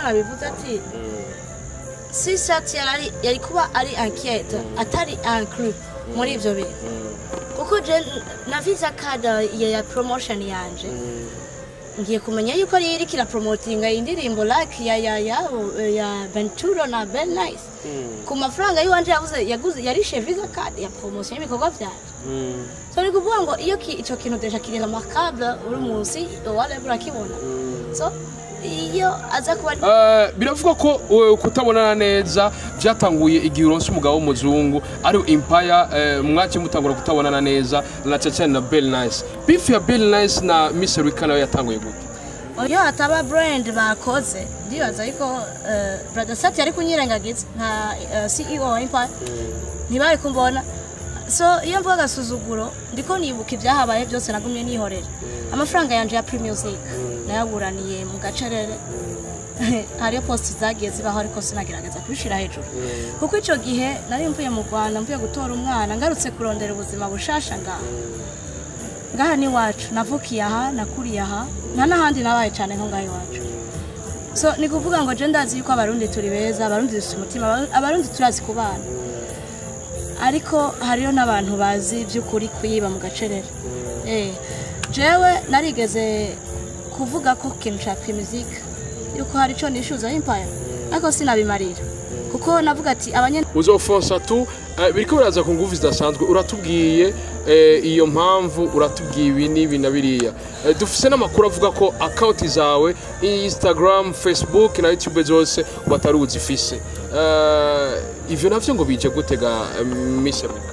nabivuze ati si sati yari yari kuba ari enquête atari inclus muri ibyo bintu kuko je na visa card ya ya promotion yanje ngiye kumenya yuko ari iriko irapromotinga indirimbo like ya ya ya ya Venturo na Ben Nice ku mafaranga y'iwanje yavuze yaguze yarishe visa card ya promotion y'ibikorwa vyanje so ni kuvuga ngo iyo ki- ico kintu deja kiri remarquable uri munsi wale urakibona so iyo aza kuba Eh, biravugwa ko eh, kutabonana neza byatanguye igihe uronse umugabo w'umuzungu ari impaya mwake mutangura kutabonana neza na ceceni na bel nice bifu ya bel nice na miss rika nayo yatanguye gute iyo hataba brand bakoze ndibaza yuko eh, brother sati yari kunyirengagiza nka eh, ceo wa empire ntibari kumbona so iyo mvuga agasuzuguro ndiko nibuka ibyahabaye byose nagumye nihorera amafaranga yanje ya pre music nayaburaniye mu gacerere hariyo posti zagiye zibaho ariko sinagerageza kubishira hejuru kuko icyo gihe nari mvuye mu rwanda mvuye gutora umwana ngarutse kurondera ubuzima bushasha ngaha ngaha ni iwacu navukiye aha nakuriye aha nta n'ahandi nabaye cyane nko ngaha iwacu so ni kuvuga ngo je ndazi yuko abarundi turi beza abarundi dufite umutima Abaru- abarundi turazi kubana ariko hariyo n'abantu bazi by'ukuri kuyiba mu gacerere eh jewe narigeze kuvuga ko ikintu cya music yuko hari icyo nishyuza empire ariko sinabimarira kuko navuga ati abanye uzofonsa tu eh, biriko biraza ku nguvu zidasanzwe uratubwiye eh, iyo mpamvu uratubwiye ibi n'ibi na biriya Eh, dufise n'amakuru avuga ko akawunti zawe instagram facebook na youtube zose batari uzifise Eh, ivyo navyo ngo bije gutega eh, miss rika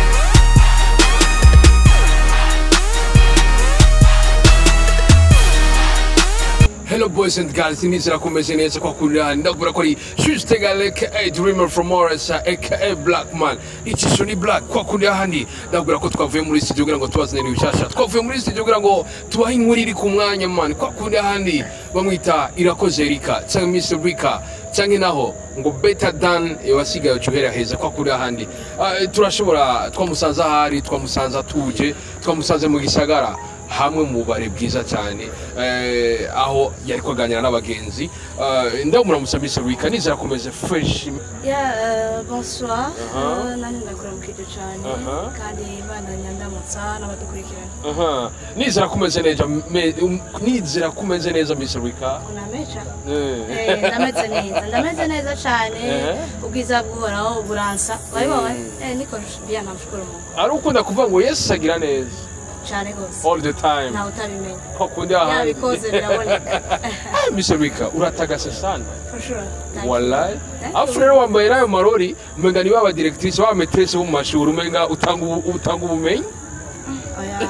Hello boys and girls, nizera kumeze neza kwa kurira ndabura ko ari Shustegale aka Dreamer from Morris aka Black Man. Icisho ni Black kwa kurira handi ndabura ko twavuye muri studio kugira ngo tubazane ibishasha. Twavuye muri studio kugira ngo tubahe inkuru iri ku mwanya man. Kwa kurira handi bamwita Irakoze Rika cyangwa Miss Rika cyangwa naho ngo better than wasigaye ucuhera heza kwa kurira handi. Ah, turashobora twamusanze ahari twamusanze atuje twamusanze mu gisagara hamwe mu bubare bwiza cyane eh, aho yari kuganira n'abagenzi Eh, ndaho muramusabise wika nizera kumeze fresh ya eh, bonsoir Aha. Eh, nanjye ndakuramukije cyane Aha. kandi imana nyandamutsa n'abadukurikirana Aha. nizera kumeze neza me- um, nizera kumeze neza Mr. Wika unameca Eh. Eh, ndameze neza ndameze neza cyane Ehe. ubwiza bw'uhoraho buransa wabibonye eh niko bia namshukuru Mungu ari ukunda kuvuga ngo yesu agira neza cyane rwose all the time ntawe utabimenya ko kundi ahandi yabikoze biraboneka Ah, Mr. Wika uratagase sana for sure Thank you. wallahi Thank you. afu rero wambaye nayo marori umenga ni baba directrice baba maîtresse bo mu mashuri umenga utanga ubu- utanga ubumenyi oya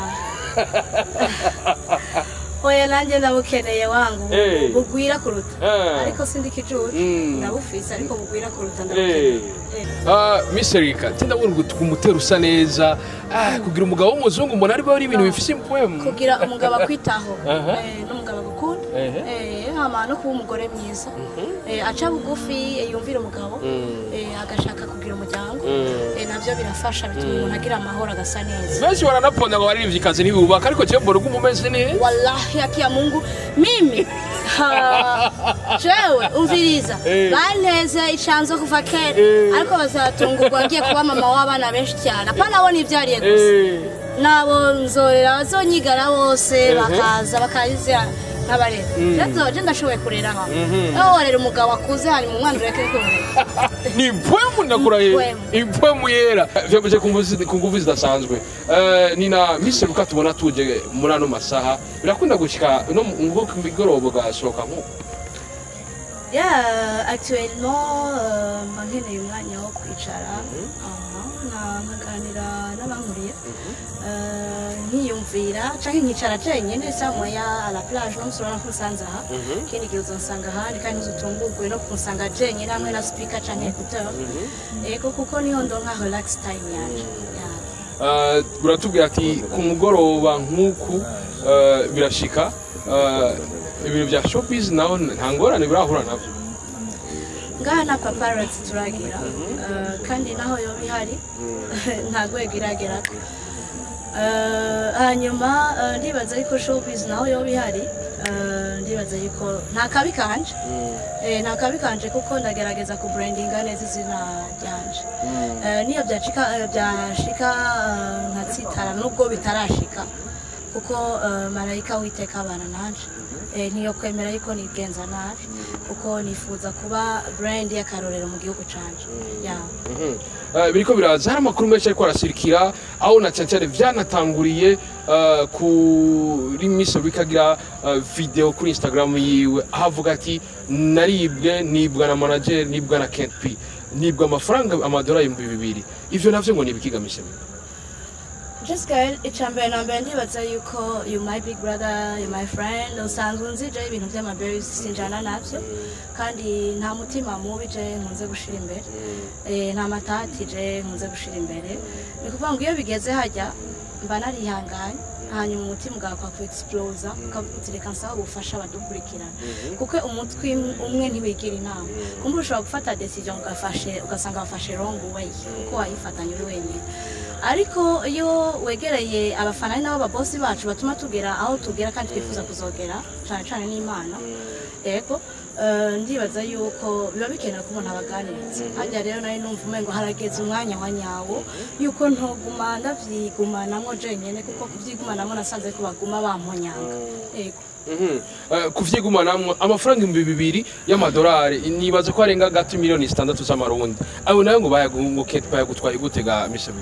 oya nanjye ndabukeneye wangu Eh. bugwira kuruta Eh. ariko sindi kijuju Mm. ndabufise ariko bugwira kuruta Eh. ndabukeneye Eh. Ah, Miss Erika ndabona ngo kumutera usa neza Ah, kugira umugabo w'umuzungu umuntu ari ari ibintu bifise impwemu kugira umugabo akwitaho Aha. eh, n'umugabo agukunda Ehe. eh, hama no kuba umugore mwiza eh, aca bugufi eh, yumvira umugabo eh, agashaka kugira umuryango eh, navyo birafasha bituma umuntu agira amahoro agasa neza benshi baranaponda ngo baririmbye ikazi ntibubaka ariko jewe mbona uguma umeze neza wallahi haki ya mungu mimi ha, jewe umviriza Eh. banteze icanzo kuva kera Eh. ariko bazatungurwa ngiye kuba mama w'abana benshi cyane apana bo nivyariye gusa Eh, nabo nzorera bazonyigara bose bakaza bakazira nk'abarera rero je ndashoboye kurera nka aho warera umugabo akuze hanyuma umwana ureke kurera ni impwemu ndakurahiye Impwemu. impwemu yera vyamuje ku nguvu- ku nguvu zidasanzwe Eh, ni na Miss Erika tubona tuje muri ano masaha birakunda gushika no mu- nko ku migoroba ugasohoka nk'uko ya actuellement euh, mba nkeneye umwanya wo kwicara aha, nka- nkaganira n'abankuriye Euh, nkiyumvira canke nkicara jenyene samoya à la plage no musurana kunsanze aha ikindi gihe uzonsanga ahandi kandi ntuzutungurwe no kunsanga jenyene hamwe na speaker canke écouteur ego kuko niho ndonka relax time yanje Ya. Eh, uratubwira ati ku mugoroba nk'uku eh, birashika eh, ibintu bya showbiz naho nta ngorane birahura navyo ngaha na paparazzi turagira eh, kandi naho yoba ihari nta rwego iragerako Eh, hanyuma eh, ndibaza yuko showbiz naho yoba ihari Eh, ndibaza yuko nta kabi kanje Eh, nta kabi kanje kuko ndagerageza kubrandinga neza izina ryanje Eh, niyo byashika eh, byashika eh, nkatsitara nubwo bitarashika kuko eh, marayika witeka abana nanje Eh, niyo kwemera yuko nigenza nabi kuko nifuza kuba brand y'akarorero mu gihugu canje yawe Eh, biriko biraza hari amakuru menshi ariko arasirikira aho na cyane cyane vyanatanguriye eh, kuri miso bikagira eh, video kuri instagram yiwe aho avuga ati naribwe nibwa na manager nibwa na Kent P nibwa amafaranga amadolari ibihumbi bibiri ivyo navyo ngo nibikigamisha Jessica icambere na mbere ndibaza yuko you my big brother you my friend usanzwe unzije ibintu by'amaberi sinjana navyo kandi nta mutima mubi je nkunze gushira imbere Eh, nta matati je nkunze gushira imbere ni kuvuga ngo iyo bigeze hajya mba narihanganye hanyuma umutima ugakwa ku explosa ukavuga reka nsaba ubufasha abadukurikirana kuko umutwe umwe ntiwigira inama kumbe ushobora gufata decision ugafashe ugasanga wafashe wrong way kuko wayifatanye uri wenyine ariko iyo wegereye abafana ari nabo babosi bacu batuma tugera aho tugera kandi twifuza kuzogera cyane cyane n'imana yego eh, ndibaza yuko biba bikenewe ko umuntu abaganiriza hajya rero nari numva umengo harageze umwanya wa nyawo yuko ntuguma ndavyigumanamo jenyene kuko kuvyigumanamo nasanze ko baguma bamponyanga yego Mhm. Eh, kuvyigumanamwo amafaranga ibihumbi bibiri y'amadolari nibaza ko arenga gati miliyoni zitandatu z'amarundi abo nayo ngo bayagu- ngo Kent bayagutwaye gutega misabi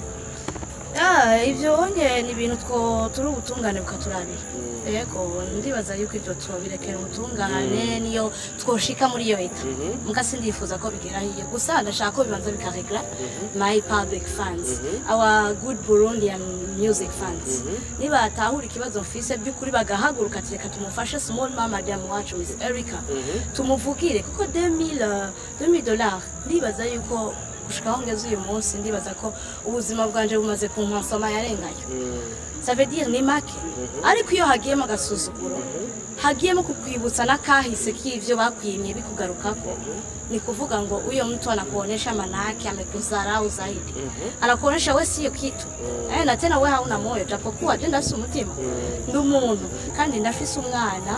Ah, ibyo wonye ni ibintu two turi ubutungane bukaturabira yego ndibaza yuko ibyo tubirekera ubutungane niyo twoshika muri iyo leta muga sindifuza ko bigera hiyo gusa ndashaka ko bibanza bikaregla my public funds our good burundian music funds nibatahura ikibazo mfise by'ukuri bagahaguruka ati reka tumufashe small mama jam wacu miss erica tumuvugire kuko 2000 2000 dollars ndibaza yuko gushika aho ngeze uyu munsi ndibaza ko ubuzima bwanje bumaze kunkonsoma yarengayo ça veut dire ni make ariko iyo hagiyemo agasuzuguro hagiyemo kukwibutsa n'akahise k'ivyo bakwimye bikugarukako ni kuvuga ngo uyo mtu anakuonesha manake amekudharau zaidi anakuonesha we siyo kitu eh, na tena we hauna moyo japokuwa je ndafise umutima ndi umuntu kandi ndafise umwana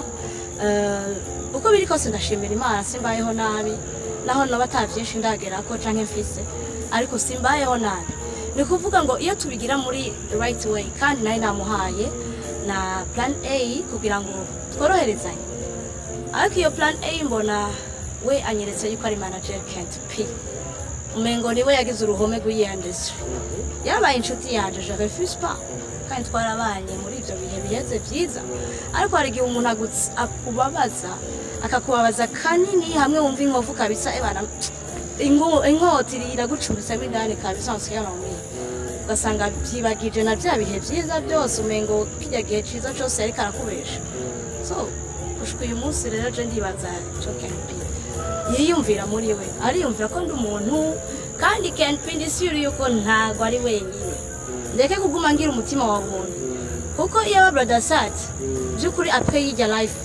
eh, uko biri kose ndashimira imana simbayeho nabi naho noba ata vyinshi ndagerako canke mfise ariko simbayeho nabi ni kuvuga ngo iyo tubigira muri right way kandi nayo namuhaye na plan a kugira ngo tworoherezanye ariko iyo plan a mbona we anyeretse yuko ari manager Kent P umengo niwe yagize uruhome rw'iyi industry yabaye inshuti yanje je refuse pas kandi twarabanye muri ibyo bihe biheze byiza ariko hari igihe umuntu agutse- akubabaza akakubabaza kanini hamwe wumva inkovu kabisa ebana ingo- inkota iragucumbitsemo indani kabisa wasigaramwiye ugasanga byibagije na bya bihe byiza byose umengo kijya gihe cyiza cyose yariko arakubesha so gushika uyu munsi rero je ndibaza cyo Ken P yiyumvira muri we ariyumvira ko ndi umuntu kandi Ken P ndisiri yuko ntago ari wenyine ndeke kuguma ngira umutima wa muntu kuko iyo aba brother sat by'ukuri apre yijya life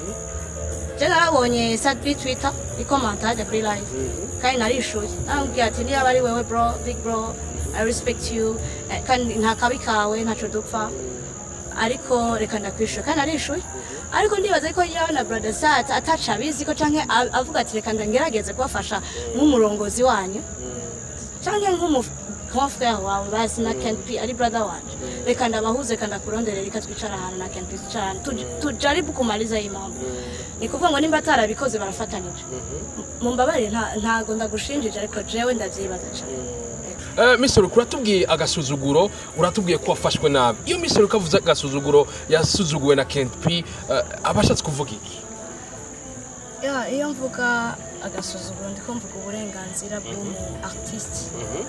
je narabonye sat kuri twitter ikomanta hajya kuri live kandi narishuye namubwiye ati niba ari wewe bro big bro i respect you eh, kandi nta kabi kawe ntaco dupfa ariko reka ndakwishuye kandi narishuye ariko ndibaza ko yawe na brother sat ataca abizi ko canke a- avuga ati reka ngerageze kubafasha nk'umurongozi wanyu canke nk'umu grand frère wawe bazi na Ken P ari brother wanje reka ndabahuze reka ndakurondere reka twicara ahantu na Ken P twicarane tuj- tujaribu kumaliza iyi mambo ni kuvuga ngo nimba atarabikoze barafatanije mumbabarire nta- ntago ndagushinjije ariko jewe ndavyibaza cane Eh, Mr. Ruku, uratubwiye agasuzuguro uratubwiye ko wafashwe nabi iyo Mr. Ruku avuze agasuzuguro yasuzuguwe na Kent P eh, aba ashatse kuvuga iki Ya, iyo mvuga agasuzuguro ndiko mvuga uburenganzira bw'umu artiste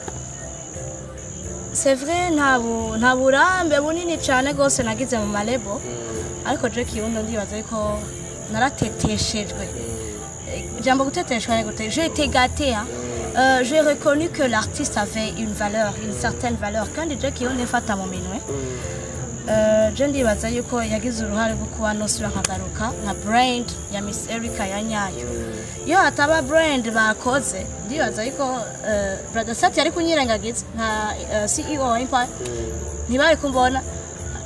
c'est vrai nta bu- nta burambe bunini cyane rwose nagize mu marebo ariko je kirundo ndibaza yuko narateteshejwe Eh, ijambo guteteshwa ni gute j'ai été gâtée hein. Euh, j'ai reconnu que l'artiste avait une valeur une certaine valeur kandi je kirundo ifata mu minwe Eh, je ndibaza yuko yagize uruhare rwo kuba nosura nkagaruka nka brand ya miss erica ya nyayo iyo hataba brand bakoze ndibaza yuko eh, brother sati yari kunyirengagiza nka eh, ceo wa empire ntibari kumbona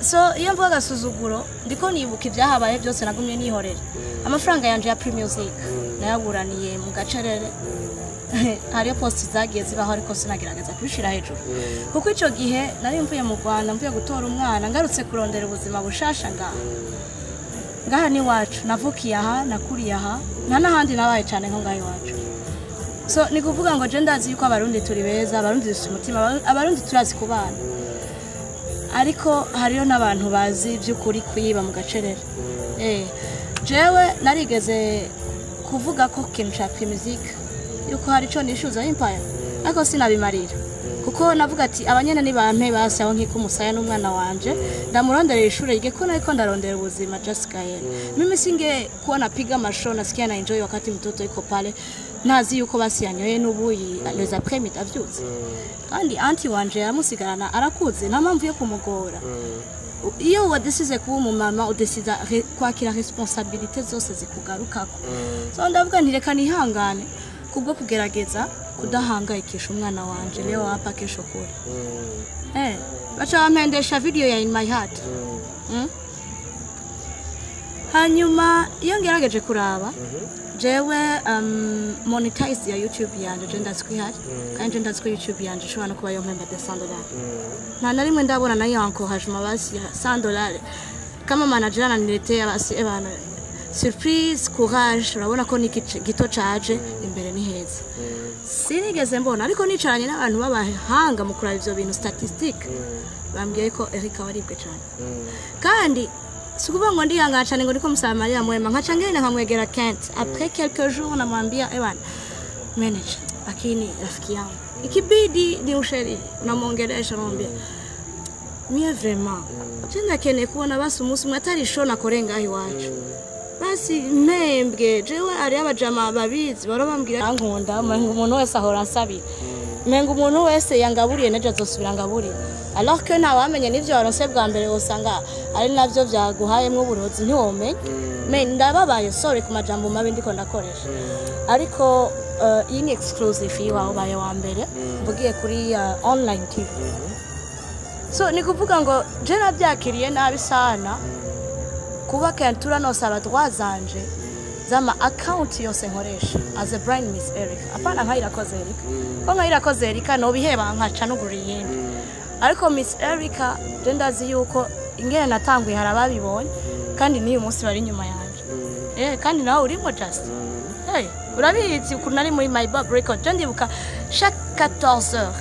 so iyo mvuga agasuzuguro ndiko nibuka ibyahabaye byose nagumye nihorera amafaranga yanje ya primusic nayaburaniye mu gacerere hariyo posti zagiye zibaho ariko sinagerageza kubishira hejuru kuko icyo gihe nari mvuye mu rwanda mvuye gutora umwana ngarutse kurondera ubuzima bushasha ngaha ngaha ni iwacu navukiye aha nakuriye aha nta n'ahandi nabaye cyane nko ngaha iwacu so ni kuvuga ngo je ndazi yuko abarundi turi beza abarundi dufite umutima Abaru- abarundi turazi kubana ariko hariyo n'abantu bazi by'ukuri kuyiba mu gacerere eh jewe narigeze kuvuga ko kintu ca primuzike yuko hari ico nishuza empire ariko sinabimarira kuko navuga ati abanyene nibampe basi aho nkiko umusaya n'umwana wanje ndamuronderera ishure rye ko nariko ndarondera ubuzima just gael mimi singe kuwa napiga masho nasikia na enjoy wakati mtoto iko pale ntazi yuko basi yanyoye n'ubuyi les après midi avyutse kandi anti wanje yaramusigarana arakuze nta mpamvu yo kumugora iyo wadesize kuba umumama udesiza re- kwakira responsabilite zose zikugarukako so ndavuga nti reka nihangane kubwo kugerageza kudahangayikisha umwana wanje leo hapa kesho kure eh baca bampendesha video ya in my heart mm? hanyuma iyo ngerageje kuraba jewe um, monetize ya youtube yanje je ndazi ko ihari kandi je ndazi ko youtube yanje ishobora no kuba yompemba de 100 dollars nta na rimwe ndabona nayo encouragement basi ya 100 dollars kama manager ananiletea basi ebana surprise courage urabona ko ni igice gito caje imbere ni heza sinigeze mbona ariko nicaranye n'abantu b'abahanga mu kuraba ivyo bintu statistique bambwiye ko Erika waribwe cyane kandi si ukuvuga ngo ndihangana cyane ngo ndiko musaba Maria mwema nkaca ngenda nkamwegera Kent après quelques jours namwambia ebana manager lakini rafiki yangu ikibidi ni usheri unamwongelesha mwambia mie vraiment je ndakeneye kubona basi umunsi umwe atari show nakore ngaho iwacu basi mpembwe jewe hariyo abajama babizi baro bambwira ankunda umenga umuntu wese ahora ansabira umenga umuntu wese yangaburiye nejo azosubira ngaburiye alors que ntawamenye n'ivyo waronse bwa mbere wosanga ari navyo vyaguhayemwo uburozi ntiwomenye me ndababaye sorry ku majambo mabi ndiko ndakoresha ariko uh, iyi ni exclusive yiwawe ubaye wa mbere mvugiye kuri uh, online tv so ni kuvuga ngo je nabyakiriye nabi sana kuba kentura nosaba droit zanje zama account yose nkoresha as a brand miss Erica apana nkayirakoze Erica ko nkayirakoze Erica no biheba nkaca nugura iyindi ariko miss Erica je ndazi yuko ingene natanguye hari ababibonye kandi n'uyu munsi bari inyuma yanje eh kandi nawe urimo just hey urabizi ukuntu nari muri my bob record je ndibuka chaque 14 heures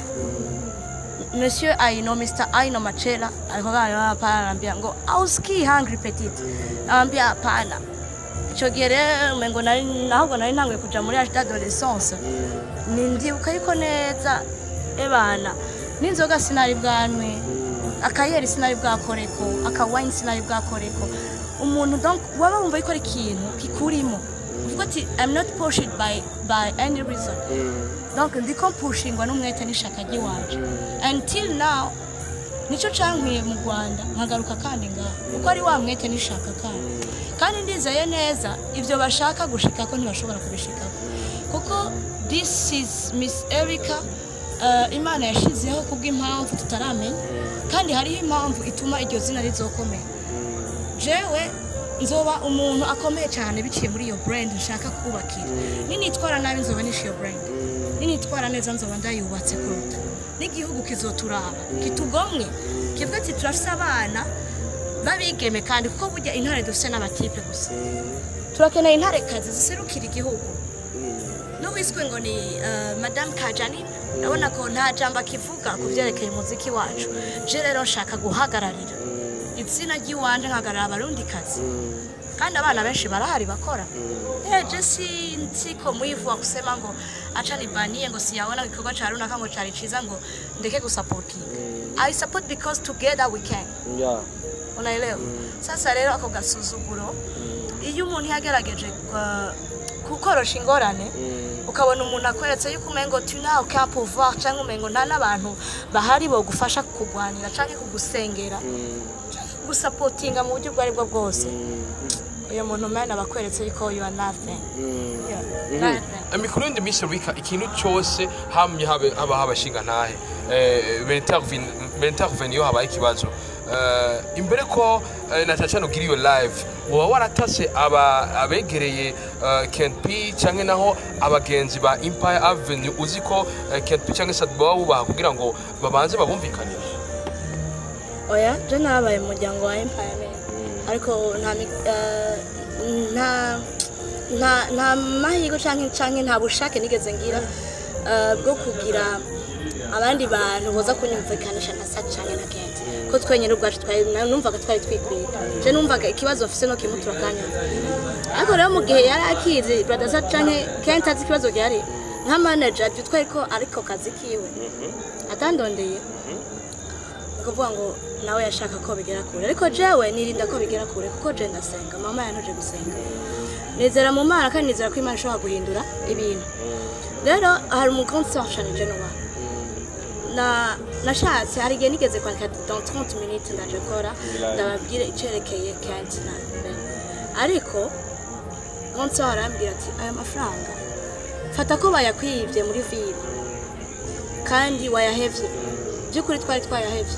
Monsieur Aino, Mr. Aino Machela alikuwa hapa ananiambia ngo auski hungry petite. Anambia hapana. Ico gihe rero umengo nari nahubwo nari ntanguye kuja muri age d'adolescence. Ni ndibuka yuko neza ebana n'inzoga sinari bwanwe akayeri sinari bwakoreko akawine sinari bwakoreko umuntu donc waba wumva yuko ari ikintu kikurimo uvuga ati I'm not pushed by by any reason donc ndiko mpushingwa n'umwete n'ishaka ry'iwanje until now nico cankwiye mu rwanda nkagaruka kandi ngaho kuko ari wa mwete n'ishaka kandi kandi ndizeye neza ivyo bashaka gushikako ntibashobora kubishikako kuko this is miss erica uh, imana yashizeho kubw'impamvu tutaramenya kandi hariho impamvu ituma iryo zina rizokomera jewe nzoba umuntu akomeye cyane biciye muri iyo brand nshaka kubakira ninitwara nabi nzoba nishe iyo brand ninitwara neza nzoba ndayubatse kuruta n'igihugu kizoturaba kitugomwe kivuga ati turafise abana babigeme kandi kuko burya intare dufise n'abatipe gusa turakeneye intare kazi ziserukira igihugu n'uwiswe ngo ni uh, madame kajani urabona ko nta jambo akivuga ku byerekeye umuziki wacu je rero nshaka guhagararira izina ry'iwanje nkahagarara abarundikazi kandi abana benshi barahari bakora eje si nsiko mwivu wa kusema ngo acha nibanie ngo siyaona igikorwa ca runaka ngo cari ciza ngo ndeke gusapotinga i support because together we can Yeah. unaelewa sasa rero ako gasuzuguro iyo umuntu yagerageje kwa- kukorosha ingorane ukabona umuntu akweretse yuko umengo tu nawe ka pouvoir cyangwa umengo nta n'abantu bahari bogufasha kukugwanira cyangwa kugusengera gusapotinga mu buryo ubwo ari bwo bwose uyu muntu mwana aba akweretse yuko you are nothing Yeah, nothing. mikuru yindi minsi rubika ikintu cyose hamye habe haba habashinga ntahe mentarvene iyo habaye ikibazo eh, imbere ko eh, na cyane cyane ugira iyo live woba waratase aba abegereye eh, Ken P cyangwa naho abagenzi ba Empire Avenue uzi ko eh, Ken P cyangwa Sad baba bubaha kugira ngo babanze babumvikanishe oya je narabaye mu muryango wa empire men ariko nta mi- eh, nta nta nta mahirwe canke canke nta bushake nigeze ngira eh, bwo kugira abandi bantu boza kunyumvikanisha na sa canke na kenti ko twenyine ubwacu twari na- numvaga twari twikwiye je numvaga ikibazo mfise no kimutura kanyuma ariko rero mu gihe yari akizi brother sa canke kenti azi ikibazo gihari nka manager byo twari ko ariko kazi kiwe atandondeye kuvuga ngo nawe yashaka ko bigera kure ariko jewe nirinda ko bigera kure kuko je ndasenga mama yanuje gusenga nizera mu mana kandi nizera ko imana ishobora guhindura ibintu rero hari umukonsi washanije nuwa na nashatse hari igihe nigeze kwandika dans 30 minutes ndaje kora ndababwire icerekeye kenti na Ben. ariko konsi arambwira ati aya mafaranga fata ko bayakwibye muri ville kandi wayahevye by'ukuri twari twayahevye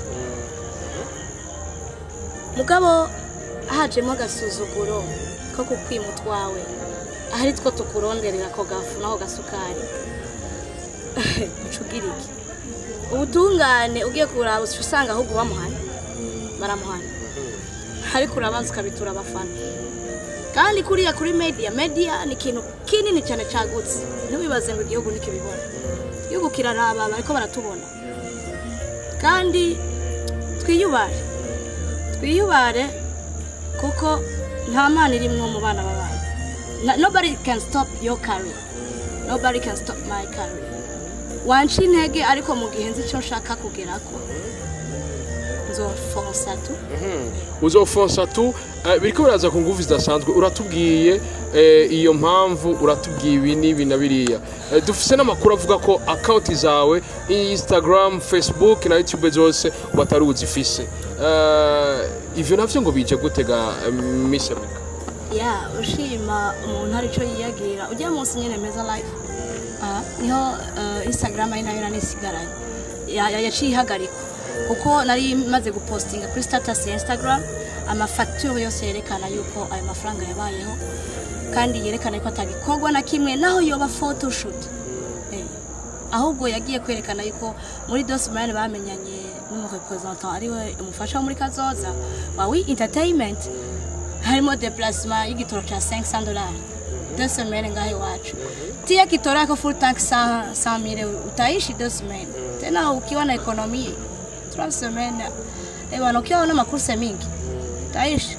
mugabo hajemo agasuzuguro ko kukwima utwawe ahari two tukuronderera ako gafu n'ako gasukari ucugira iki ubutungane ugiye kuraba uca usanga ahubwo bamuhana baramuhana ariko urabanza ukabitura abafana kandi kuriya kuri media media ni ikintu kinini cyane cagutse ntiwibaze ngo igihugu nikibibona igihugu kiraraba bariko baratubona kandi twiyubare twiyubare kuko nta mana irimwo mu bana b'abantu Na- nobody can stop your career nobody can stop my career wanca intege ariko mu gihe nzi icyo nshaka kugerako nzofonsa tu uzofonsa tu eh, biriko biraza ku nguvu zidasanzwe uratubwiye eh, iyo mpamvu uratubwiye ibi n'ibi na biriya Eh, dufise n'amakuru avuga ko akawunti zawe instagram facebook na youtube zose batari uzifise Eh, ivyo navyo ngo bije gutega miss America ya ushima umuntu hari icyo yiyagira ujya munsi nyine meza life Ah, niho eh, instagram ari nayo nanisigaranye Ya- ya- yaciye ihagarikwa kuko nari maze gupostinga kuri status ya instagram amafacture yose yerekana yuko ayo mafaranga yabayeho kandi yerekana yuko atagikorwa na kimwe naho yoba photoshoot Eh, ahubwo yagiye kwerekana yuko muri dosimani bamenyanye n'umurepresentant ariwe umufasha wo muri kazoza wa wi entertainment harimo deplacement y'igitoro cya 500 dollars deux semaines ngaho iwacu tia kitoro yako full tank 100 100 000 utaishi deux semaines tena ukiwa na ekonomi trois semaines eh bwana ukiwa na makurse mingi utaishi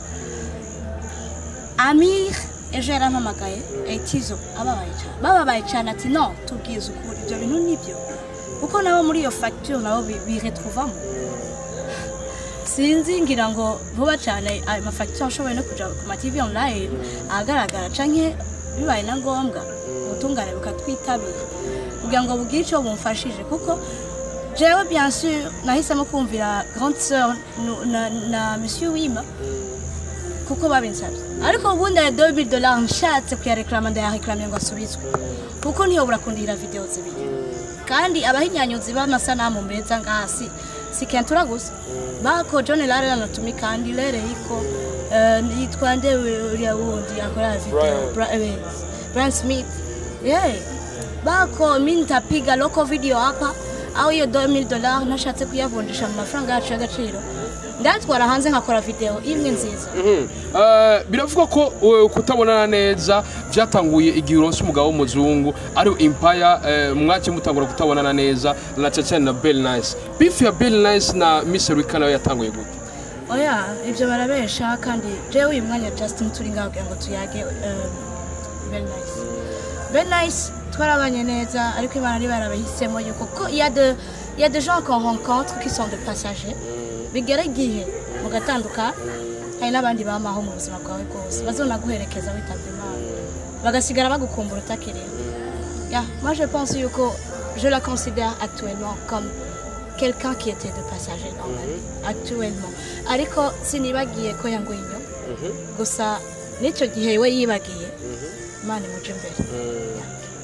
Amir ejo yarampamagaye etizo ababaye cyane bababaye cyane ati no tubwize ukuri ibyo bintu nibyo kuko nabo muri iyo facture nabo bi- biretrouvamo sinzi ngira ngo vuba cyane ayo mafacture ashoboye no kuja ku ma TV online ahagaragara canke bibaye na ngombwa ubutungane bukatwitabira kugira ngo bugire icyo bumfashije kuko jewe bien sûr nahisemo kumvira grande sœur nu- na, na monsieur wima kuko babinsabye ariko ubundi aya 2000 dollars nshatse kuyareklama ndayareklamiye ngo asubizwe kuko ntiyobora kundira video zibiri kandi abahinyanyuzi b'amasanamu meza ngaha si si kentura gusa bako john lare anatumika kandi lere iko eh, yitwa nde uriya wundi akora video Brian. Bra- eh, Brian Smith yeah. bako mi nitapiga local video hapa au hiyo 2000 dollars nashatse kuyavunjisha mu mafaranga yacu y'agaciro ndatwara hanze nkakora video imwe nziza Eh, biravugwa ko eh, kutabonana neza byatanguye igihe uronse umugabo w'umuzungu ari Empire eh, mwace mutangura kutabonana neza na Chacha na Bell Nice beef ya Bell Nice na Miss Rika nayo yatanguye gute oya ibyo barabesha kandi jewe uyu mwanya justin turi ngaho kugira ngo tuyage um, very nice very nice twarabanye neza ariko imana ari barabahisemo yuko ko il y a de il y a des gens qu'on rencontre qui sont des passagers bigera igihe mugatanduka hari n'abandi bamaho mu buzima bwawe bwose bazonaguherekeza witabye imana bagasigara bagukumbura utakiriho Yeah, moi je pense yuko je la considère actuellement comme quelqu'un qui était de passager dans ma vie actuellement ariko sinibagiye ko yanguye inyuma gusa n'icyo gihe we yibagiye imana imuje imbere Yeah.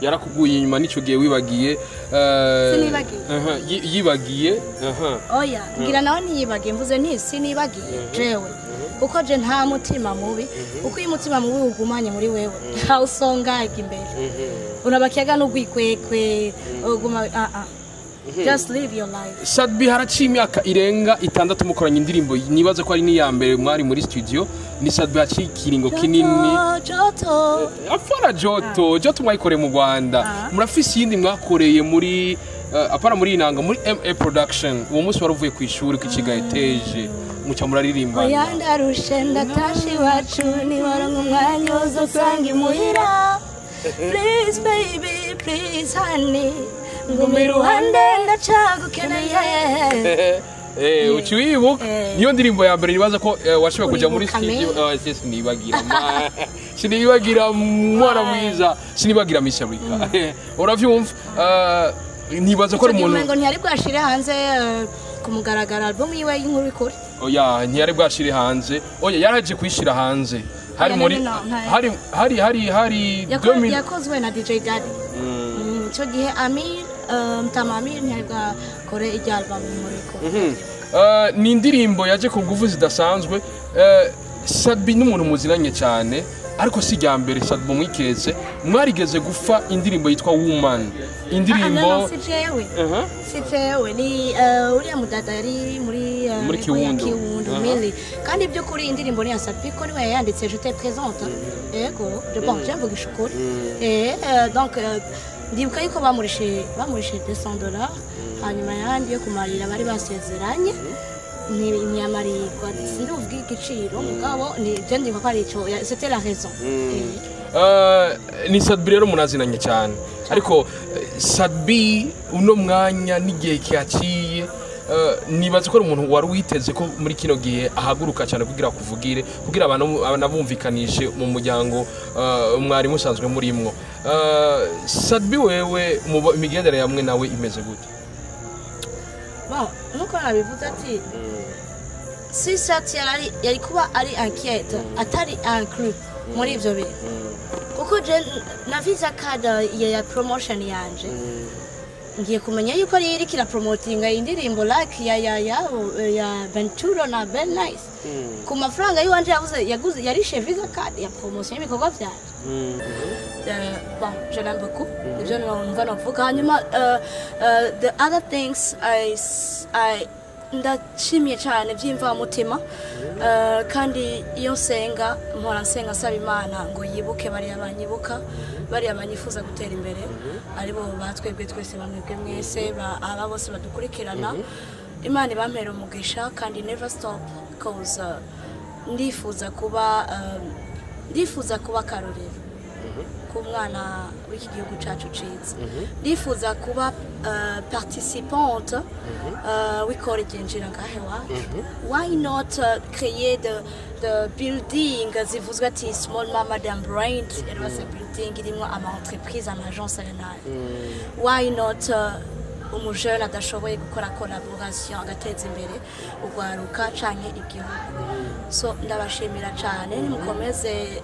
yarakuguye inyuma n'icyo gihe wibagiye eh, Sinibagiye. aha, yi- yibagiye aha oya ngira nawe ntiyibagiye mvuze nti sinibagiye jewe kuko je nta mutima mubi kuko iyo umutima mubi ugumanye muri wewe ntawusongaga imbere urabakiyaga n'ugwikwekwe uguma ah ah just live your life Sadbi haraciye imyaka irenga itandatu mukoranye indirimbo nibaza ko ari n'iya mbere mwari muri studio ni Sadbi haciye ikiringo kinini joto afana joto joto mwayikoreye mu rwanda Ah. murafise iyindi mwakoreye muri uh, apana muri inanga muri ma production uwo munsi wari uvuye ku ishuri ku kigaeteje muca muraririmba oya ndarushe ndatashe iwacu niwaronka umwanya uzosanga imuhira please baby please honey nguma iruhande ndacagukeneye Eh, uci wibuka Eh. niyo ndirimbo ya mbere nibaza ko eh, washoboye kuja muri Uribuka studio me? Ah, se sinibagira ma sinibagira mwana mwiza sinibagira misharika uravyumva Ah, nibaza ko ari icyo gihe umuntu umengo ntiyari bwashire hanze eh, ku mugaragaro album yiwe y'inkuru ikuri oya ntiyari bwashire hanze oya yaraje kuyishira hanze hari Oya, muri no, no, nta- hari hari hari hari Yako- 2000 yakozwe na dj daddy Mm, icyo gihe amir eh, mtama amir ntiyari bwakore irya album y'inkuru ikuri Mhm. Ah, ni indirimbo yaje ku nguvu zidasanzwe Eh, Sadbi n'umuntu muzinanye cyane ariko si irya mbere Sadbi mwikeze mwarigeze gufa indirimbo yitwa woman indirimbo Ah, no, no, si jewe Aha. si jewe ni eh, uriya mudada yari muri eh, Muri level ya Kiwundo. kiwundo Aha. mili kandi by'ukuri indirimbo ni ya sapi ko niwe yayanditse je te présente yego je bon je mvugisha ukuri eh eh, donc eh, ndibuka yuko bamurishe bamurishe 200 dollars hanyuma yandi yo kumarira bari basezeranye ni ntiyamarirwa sinduvuga igiciro mugabo ni je ndibuka ko ari ico ya- c'était la raison Eh. Ah, ni Sadbi rero munazinanye cyane ariko eh, Sadbi uno mwanya n'igihe kihaciye eh, nibaza ko ari umuntu wari witeze ko muri kino gihe ahaguruka cyane kugira kuvugire kugira abantu anabumvikanishe mu muryango eh, mwari musanzwe murimwo Eh, Sadbi wewe mu bo- imigendere yamwe nawe imeze gute bon nkuko nabivuze ati si sati yari yari kuba ari enquête atari inclus muri ibyo bintu kuko je na visa card ya ya promotion yanje ngiye kumenya yuko ari iriko irapromotinga indirimbo like ya ya ya ya Venturo na Ben Nice ku mafaranga yiwanje yavuze yaguze yarishe visa card ya promotion y'ibikorwa vyanje Euh, bon, je l'aime beaucoup. Nibyo numva navuga hanyuma uh, uh, the other things I, s- I ndashimye cyane by'imvamutima uh, kandi iyo nsenga mpora nsenga nsaba imana ngo yibuke bariya banyibuka bariya banyifuza gutera imbere aribo batwebwe twese bamwebwe mwese ba- aba bose badukurikirana imana ibampera umugisha kandi never stop cause uh, ndifuza kuba um, ndifuza kuba akarorero ku mwana w'iki gihugu cyacu ciza ndifuza kuba uh, participante uh, w'ikora igenjira ngahe wacu why not uh, créer de, de building zivuzwe ati small mama dam brand rero se building irimo ama entreprise ama agence aya nayo why not uh, umujene adashoboye gukora collaboration agateza imbere urwaruka canke igihugu so ndabashimira cyane nimukomeze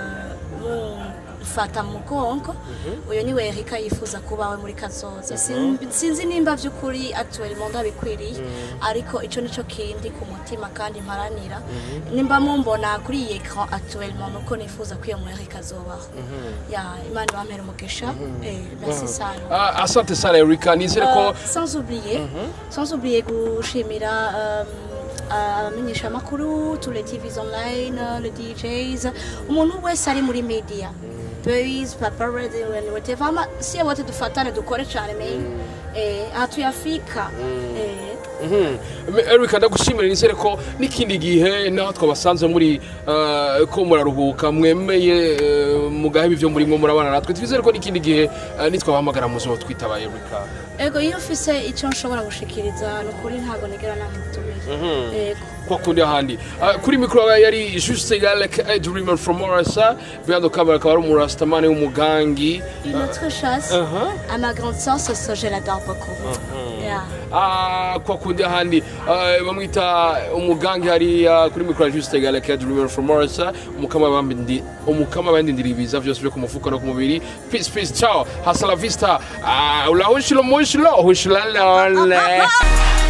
uh, mufata mu mugongo uyu ni we Erika yifuza kubawe muri kazoza Sin- sinzi nimba by'ukuri actuellement ndabikwiriye ariko ico nico kindi ku mutima kandi mparanira nimba mumbona kuri iyi ecran actuellement nuko nifuza ko iyo mu Erika azobaho ya imana ibampere umugisha eh merci sana Ah, asante sana Erika nizere ko Euh, sans oublier sans oublier gushimira euh, abamenyesha amakuru tous les tvs online euh, les djs umuntu wese ari muri media boys paparazzi and whatever ama si wote dufatane dukore cyane me eh aha tuyafika eh Mhm. Erika ndagushimira nizere ko n'ikindi gihe naho twabasanze muri eh, ko muraruhuka mwemeye eh, mugaheba ibyo murimo murabana natwe twizere ko n'ikindi gihe eh, nitwabahamagara muzo twitaba Erika ego iyo ufise icyo nshobora gushikiriza ni ukuri ntabwo nigera namutumira ego kwa kundi ahandi Ah, kuri mikoro yari juste égal ka dreamer from orasa behind the camera akaba ari umurastamani w'umugangi Une autre chose, Uh-huh. à ma grande sœur, ce soir, je l'adore beaucoup. Yeah. Ah, kwa kundi ahandi ah, bamwita umugangi hariya kuri mikoro ya juste égal ka dreamer from orasa umukama bambindi umukama bandindira ibiza vyose byo ku mufuka no ku mubiri peace peace ciao hasta la vista Ah, ulahushilo mushilo hushilala